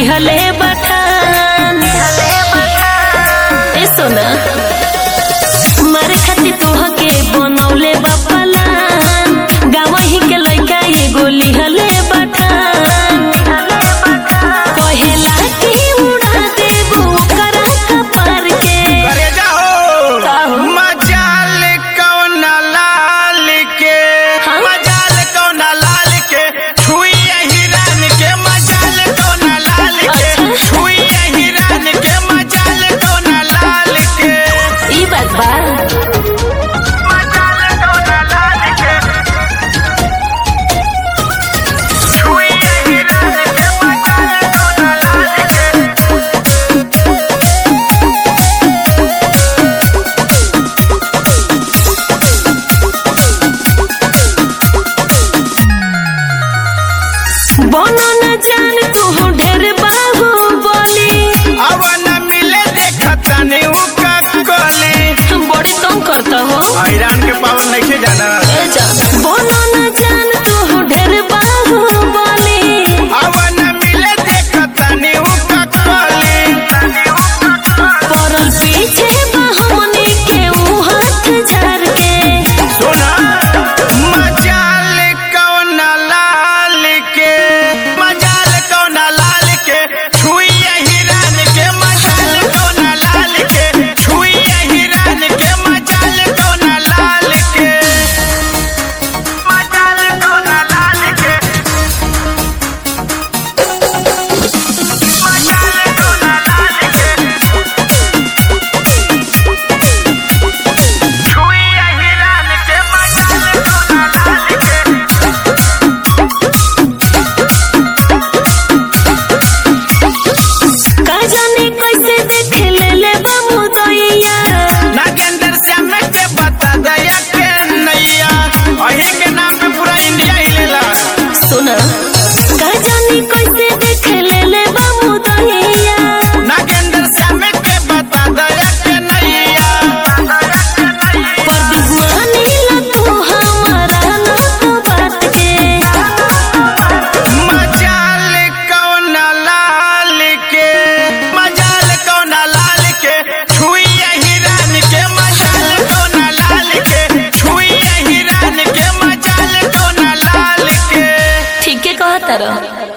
दिहले बखान ए सोना मारे खातिर तोहके बनौले बा पलान गावही के लइका एगो लिहले बखान कहेला कि उड़ा देबू ओकरा कपार के करे जाओ का हो? मजाल कौन लाल के हाँ? मजाल कौन लाल के छुई हिरान के मजाल कौन लाल के अच्छा। छुई हिरान के मजाल कौन लाल के ई बात बा मजाल कौन लाल के छुई हिरान के मजाल कौन लाल के बनो न जान तू ढेर बाहु बोली अब न मिले देखता नहीं उका कोली बड़ी तंग करता हो ईरान के पावन नहीं जाना ए जा बनो न जान तू ढेर बाहु बोली अब न मिले देखता नहीं उका कोली परल पीछे बाहुनी के ऊ हाथ झाड़ के सुना मजाल कौन लाल के मजाल कौन लाल के छुई हिरान के मजाल कौन लाल के छुई हिरान के मजाल कौन लाल के मजाल कौन लाल के मजाल कौन लाल के छुई हिरान के मजाल कौन लाल के का जाने कैसे देख ले ले बाबू दैया नागेंद्र श्याम के बता दया के नैया अही के नाम पे पूरा इंडिया हिलेला सुना का जाने कैसे देख ले ले बाबू दैया नागेंद्र श्याम के बता दया के नैया पर दुश्मनी ला तू हमारा ना तो बात के मजाल कौन लाल के मजाल कौन लाल के छुई हिरान के मजाल कौन लाल के छुई हिरान के मजाल कौन लाल के ठीक है कहता रह